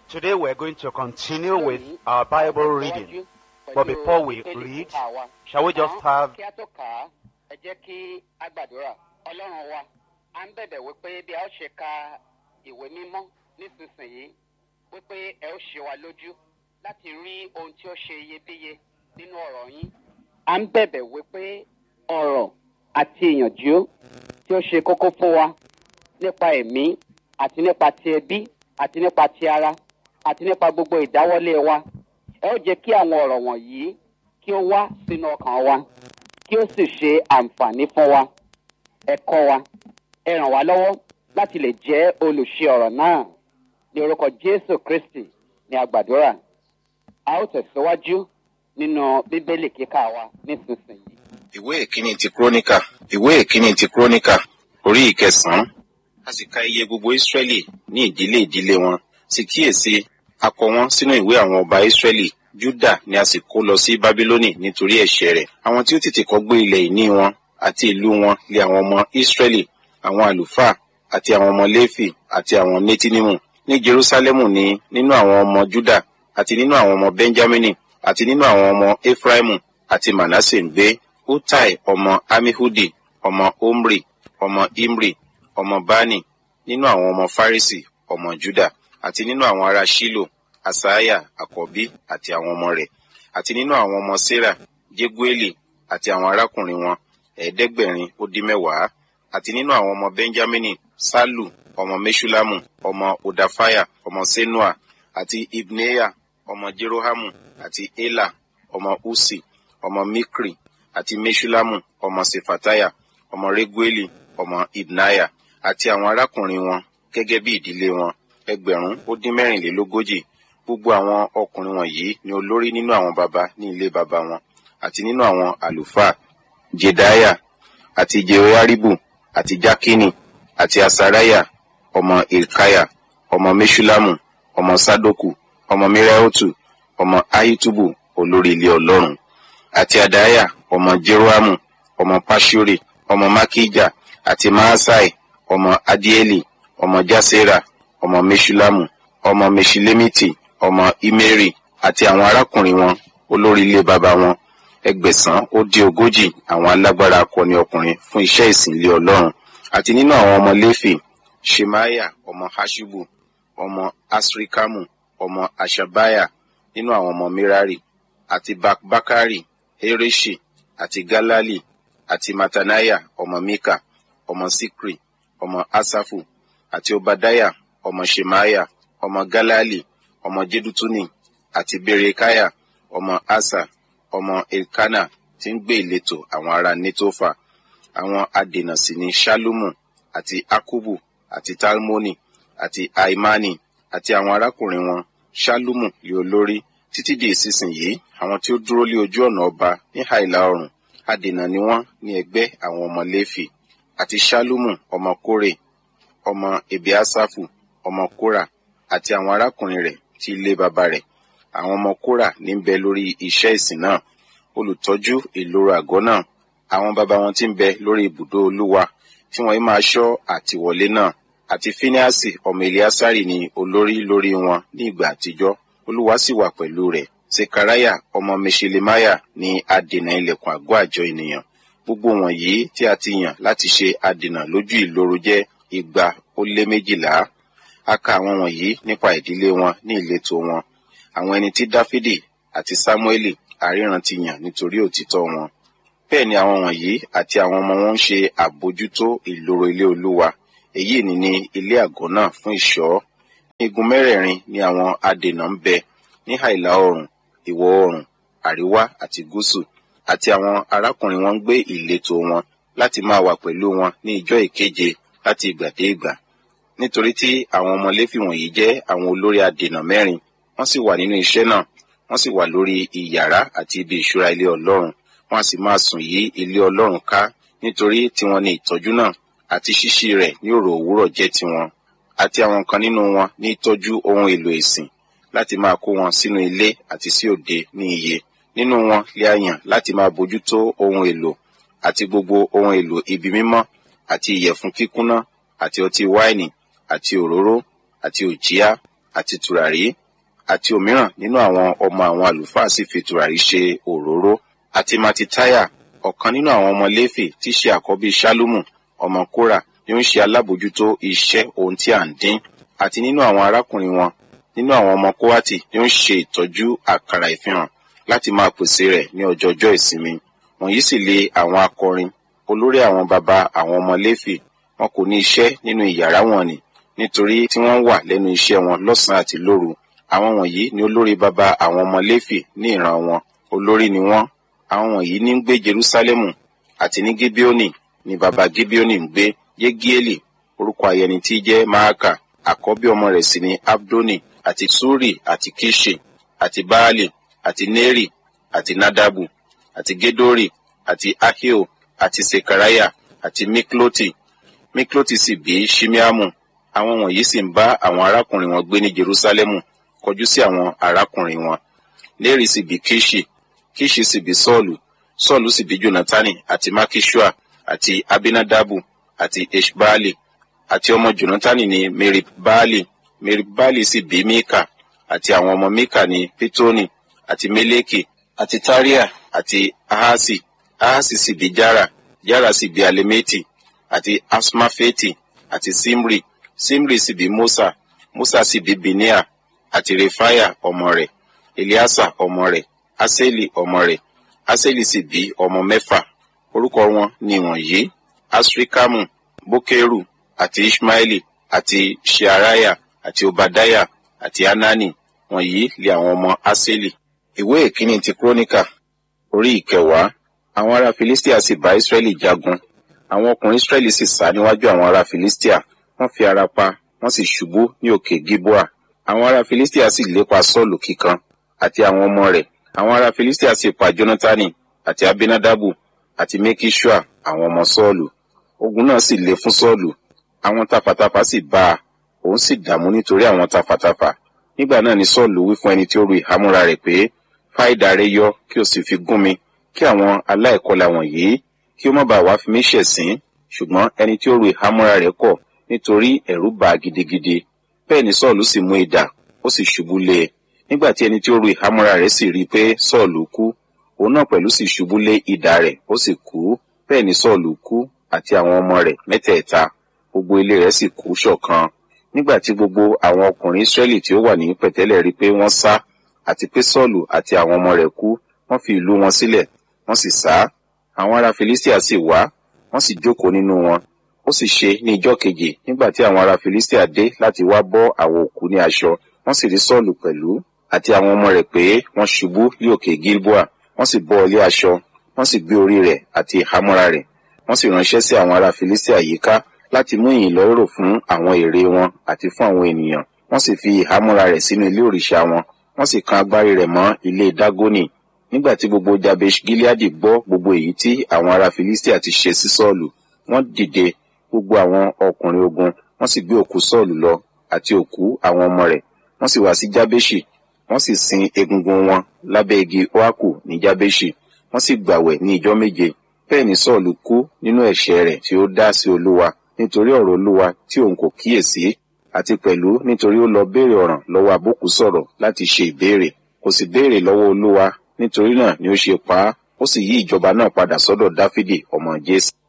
Today we're going to continue with our Bible reading. But before we read, shall we just have kí a tó kà á ẹ jẹ́ kí a gbàdúrà ọlọ́run wa à ń bẹ̀bẹ̀ wípé bí a ó ṣe ka ìwé mímọ́ nísinsìnyí wípé ẹ ó ṣe wa lójú láti rí ohun tí ó ṣe iyebíye nínú ọ̀rọ̀ yín. à ń bẹ̀bẹ̀ wípé ọ̀rọ̀ àti ìyànjú tí ó ṣe kókó fún wa nípa ẹ̀mí àti nípa ti ẹbí àti nípa ti ara àti nípa gbogbo ìdáwọ́lé wa ẹ ó jẹ́ kí àwọn ọ̀rọ̀ wọ̀nyí kí ó wá sínú ọkàn wa kí ó sì ṣe àǹfààní fún wa ẹ kọ́ wa ẹ ràn wá lọ́wọ́ láti lè jẹ́ olùṣe ọ̀rọ̀ náà ní orúkọ jésù kristi ní àgbàdúrà a ó tẹ̀síwájú nínú bíbélì kíkà wa nísinsìnyí. ìwé ìkíní ti kúrónìkà ìwé ìkíní ti kúrónìkà orí ìkẹsànán a sì ka iye gbogbo ìsírẹ́lì ní ìdílé ìdílé wọn sì kíyèsí a kọ wọn sínú ìwé àwọn ọba ìsírẹ́lì júdà ni a sì kó lọ sí bábílónì nítorí ẹ̀ṣẹ̀ rẹ̀ àwọn tí ó tètè kọ́ gbé ilẹ̀ ìní wọn àti ìlú wọn lé àwọn ọmọ ìsírẹ́lì àwọn àlùfáà àti àwọn ọmọ léfì àti àwọn nétínímù ní jerúsálẹ́mù ni nínú àwọn ọmọ júdà àti nínú àwọn ọmọ bẹ́ńjámínì àti nínú àwọn ọmọ efraimu àti manasse ń gbé utai ọmọ amihudi ọmọ omri ọmọ imri ọmọ bani nínú àwọn ọmọ farisi ọmọ juda àti nínú àwọn ará shilo asaya àkọ́bí àti àwọn ọmọ rẹ̀ àti nínú àwọn ọmọ sarah jegueli àti àwọn arákùnrin wọn ẹ̀ẹ́dẹ́gbẹ̀rin ó dín mẹ́wàá àti nínú àwọn ọmọ benjamini salu ọmọ meshulamu ọmọ odafaya ọmọ senua àti ibneya ọmọ jerohamu àti ela ọmọ usi ọmọ mikri àti meshulamu ọmọ sefataya ọmọ regueli ọmọ ibnaya àti àwọn arákùnrin wọn gẹ́gẹ́ bí ìdílé wọn ẹgbẹ̀rún ó dín mẹ́rìnlélógójì gbogbo àwọn ọkùnrin wọ̀nyí ni olórí nínú àwọn baba ní ilé baba wọn àti nínú àwọn àlùfáà jedaya àti jehoiaribu àti jakini àti asaraya ọmọ ilkaya ọmọ meshulamu ọmọ sadoku ọmọ miraotu ọmọ ahitubu olórí ilé ọlọ́run àti adaya ọmọ jeroamu ọmọ pashuri ọmọ makija àti maasai ọmọ adieli ọmọ jasera ọmọ meshulamu ọmọ meshilemiti ọmọ imeri àti àwọn arákùnrin wọn olórí ilé baba wọn ẹgbẹ̀sán ó dín ogójì àwọn alágbára akọni ọkùnrin fún iṣẹ́ ìsìn ilé ọlọ́run àti nínú àwọn ọmọ léfì shemaya ọmọ hashubu ọmọ asrikamu ọmọ ashabaya nínú àwọn ọmọ merari àti bakbakari hereshi àti galali àti matanaya ọmọ mika ọmọ sikri ọmọ asafu àti obadaya ọmọ shemaya ọmọ galali ọmọ jedutuni àti berekaya ọmọ asa ọmọ elkana tí ń gbé ìletò àwọn ará netofa àwọn adènà sì ní shalumu àti akubu àti talmoni àti aimani àti àwọn arákùnrin wọn shalumu lé olórí títí di ìsinsìnyí àwọn tí ó dúró lé ojú ọ̀nà ọba ní àìlà ọrùn adènà ni wọ́n ní ẹgbẹ́ àwọn ọmọ léfì àti shalumu ọmọ kórè ọmọ ebiasafu ọmọ kóra àti àwọn arákùnrin rẹ̀ tí ilé baba rẹ̀ àwọn ọmọ kóra ní ń bẹ lórí iṣẹ́ ìsìn náà olùtọ́jú ìloro àgọ́ náà àwọn baba wọn tí ń bẹ lórí ibùdó olúwa tí wọ́n máa ṣọ́ àtiwọlé náà àti fíníàsì ọmọ eliasari ni olórí lórí wọn ní ìgbà àtijọ́ olúwa sì wà pẹ̀lú rẹ̀ sekaraya ọmọ meshelemaya ni adènà ilẹ̀kùn àgọ́ àjọ ènìyàn gbogbo wọ̀nyí tí a ti yàn láti ṣe adènà lójú ìloro jẹ́ igba ó lé méjìlá a ka àwọn wọ̀nyí nípa ìdílé wọn ní ìletò wọn àwọn ẹni tí dáfídì àti sámúẹ́lì àríran ti yàn nítorí òtítọ́ wọn bẹ́ẹ̀ ni àwọn wọ̀nyí àti àwọn ọmọ wọn ń ṣe àbójútó ìloro ilé olúwa èyí ni ní ilé àgọ́ náà fún ìṣọ́ ní igun mẹ́rẹ̀ẹ̀rin ni àwọn adènà ń bẹ ní àìlà oòrùn ìwọ̀ oòrùn àríwá àti gúúsù àti àwọn arákùnrin wọn ń gbé ìletò wọn láti máa wà pẹ̀lú wọn ní ìjọ ìkeje láti ìgbà dé ìgbà nítorí tí àwọn ọmọ léfì wọ̀nyí jẹ́ àwọn olórí adènà mẹ́rin wọ́n sì wà nínú iṣẹ́ náà wọ́n sì wà lórí ìyàrá àti ibi ìṣúra ilé ọlọ́run wọ́n á sì máa sùn yí ilé ọlọ́run ká nítorí tiwọn ni ìtọ́jú náà àti ṣíṣí rẹ̀ ní òrò òwúrọ̀ jẹ́ tiwọn àti àwọn kan nínú wọn ní ìtọ́jú ohun èlò ìsìn láti máa kó wọn sínú ilé àti sí òde ní iye nínú wọn lè àyàn láti máa bójútó ohun èlò àti gbogbo ohun èlò ibi mímọ́ àti ìyẹ̀fun kíkúnná àti ọtí wáìnì àti òróró àti òjíá àti tùràrí àti òmíràn nínú àwọn ọmọ àwọn àlùfáà sì fi tùràrí ṣe òróró àti matitaya ọ̀kan nínú àwọn ọmọ léfì tí ṣe àkọ́bí ṣálúmù ọmọ kóra ni ó ń ṣe alábòjútó iṣẹ́ ohun tí à ń dín àti nínú àwọn arákùnrin wọn nínú àwọn ọmọ kówátì ni ó ń ṣe ìtọ́jú àkàrà ìfihàn láti máa pèsè rẹ̀ ní ọjọọjọ́ ìsinmi wọ̀nyí sì lé àwọn akọrin olórí àwọn baba àwọn ọmọ léfì wọn kò ní iṣẹ́ nínú ìyàrá wọn ni nítorí tí wọ́n wà lẹ́nu iṣẹ́ wọn lọ́sàn-án àti lóru àwọn wọ̀nyí ni olórí baba àwọn ọmọ léfì ní ìran wọn olórí ni wọ́n àwọn wọ̀nyí ní ń gbé jerúsálẹ́mù àti ní gibeoni ni baba gibeoni ń gbé yegieli orúkọ ayẹni tí jẹ́ maaka àkọ́bí ọmọ rẹ̀ sì ni abdoni àti suri àti kishi àti baali àti neri àti nadabu àti gedori àti ahio àti sekaraya àti mikloti mikloti sì bí shimeamu àwọn wọ̀nyí sì ń bá àwọn arákùnrin wọn gbé ní jerusalemu kọjú sí àwọn arákùnrin wọn neri sì bí kishi kishi sì bí sọ́ọ̀lù sọ́ọ̀lù sì bí jonatani àti makishua àti abinadabu àti eshbaali àti ọmọ jonatani ní meribbaali meribbaali sì bí mika àti àwọn ọmọ mika ní pitoni àti meleki àti taria àti ahasi ahasi sì bí jara jara sì bí alemeti àti asmafeti àti simri simri sì bí musa musa sì bí binia àti refaya ọmọ rẹ̀ eliasa ọmọ rẹ̀ aseli ọmọ rẹ̀ aseli sì bí ọmọ mẹ́fà orúkọ wọn ni wọ̀nyí asrikamu bokeru àti ishmaeli àti shearaya àti obadaya àti anani wọ̀nyí lé àwọn ọmọ aseli. ìwé ìkíni ti kúrónìkà orí ìkẹwàá àwọn ará filistia sì bá israẹli jagun àwọn ọkùnrin israẹli sì sá níwájú àwọn ará filistia wọ́n fi ara pa wọ́n sì ṣubú ní òkè gilboa àwọn ará filistia sì lépa sọ́ọ̀lù kíkan àti àwọn ọmọ rẹ̀ àwọn ará filistia sì pa jonatani àti abinadabu àti mekishua àwọn ọmọ sọ́ọ̀lù ogun náà sì le fún sọ́ọ̀lù àwọn tafàtafà sì bá a òun sì dààmú nítorí àwọn tafàtafà nígbà náà ni sọ́ọ̀lù wí fún ẹni tí ó ru ìhámúra rẹ̀ pé fáìdà rẹ yọ kí o sì fi gún mi kí àwọn aláìkọlà wọ̀nyí kí ó má bàa wá fi mí ṣẹ̀sín ṣùgbọ́n ẹni tí ó ru ìhámúra rẹ̀ kọ̀ nítorí ẹ̀rù bà á gidigidi bẹ́ẹ̀ ni sọ́ọ̀lù sì mú idà ó sì ṣubú lé e nígbà tí ẹni tí ó ru ìhámúra rẹ̀ sì rí i pé sọ́ọ̀lù kú òun náà pẹ̀lú sì ṣubú lé idà rẹ̀ ó sì kú bẹ́ẹ̀ ni sọ́ọ̀lù kú àti àwọn ọmọ rẹ̀ mẹ́tẹ̀ẹ̀ta gbogbo ilé rẹ̀ sì kú ṣọ̀kan nígbà tí gbogbo àwọn ọkùnrin israẹli tí ó wà ní pẹ̀tẹ́lẹ̀ rí i pé wọ́n sá àti pé sọ́ọ̀lù àti àwọn ọmọ rẹ̀ kú wọ́n fi ìlú wọn sílẹ̀ wọ́n sì sá àwọn ará filistia sì wá wọ́n sì jókòó nínú wọn ó sì ṣe ní ijọ́ kejì nígbà tí àwọn ará filistia dé láti wá bọ́ àwọn òkú ní aṣọ wọ́n sì rí sọ́ọ̀lù pẹ̀lú àti àwọn ọmọ rẹ̀ pé wọ́n ṣubú ní òkè gilboa wọ́n sì bọ́ ilé aṣọ wọ́n sì gbé orí rẹ̀ àti ìhámọ́ra rẹ̀ wọ́n sì ránṣẹ́ sí àwọn ará filistia yíká láti mú ìyìn lọ́rọ̀ fún àwọn ère wọn àti fún àwọn ènìyàn wọ́n sì fi ìhámọ́ra rẹ̀ sínú ilé òrìṣà wọn wọ́n sì kan agbárí rẹ̀ mọ́ ilé dágónì nígbà tí gbogbo jabesh gileadi gbọ́ gbogbo èyí tí àwọn ará filistia ti ṣe sí sọ́ọ̀lù wọ́n dìde gbogbo àwọn ọkùnrin ogun wọ́n sì gbé òkú sọ́ọ̀lù lọ àti òkú àwọn ọmọ rẹ̀ wọ́n sì wá sí jábéṣì wọ́n sì sin egungun wọn lábẹ́ igi oaku ní jábéṣì wọ́n sì gbàwẹ̀ ní ijọ́ méje bẹ́ẹ̀ ni sọ́ọ̀lù kú nínú ẹ̀ṣẹ̀ rẹ̀ tí ó dá sí olúwa nítorí ọ̀rọ̀ olúwa tí òun kò kíyèsí àti pẹ̀lú nítorí ó lọ béèrè ọ̀ràn lọ́wọ́ àbókù sọ̀rọ̀ láti ṣe ìbéèrè kò sì béèrè lọ́wọ́ olúwa nítorí náà ni ó ṣe pa á ó sì yí ìjọba náà padà sọ́dọ̀ dáfídì ọmọ jésì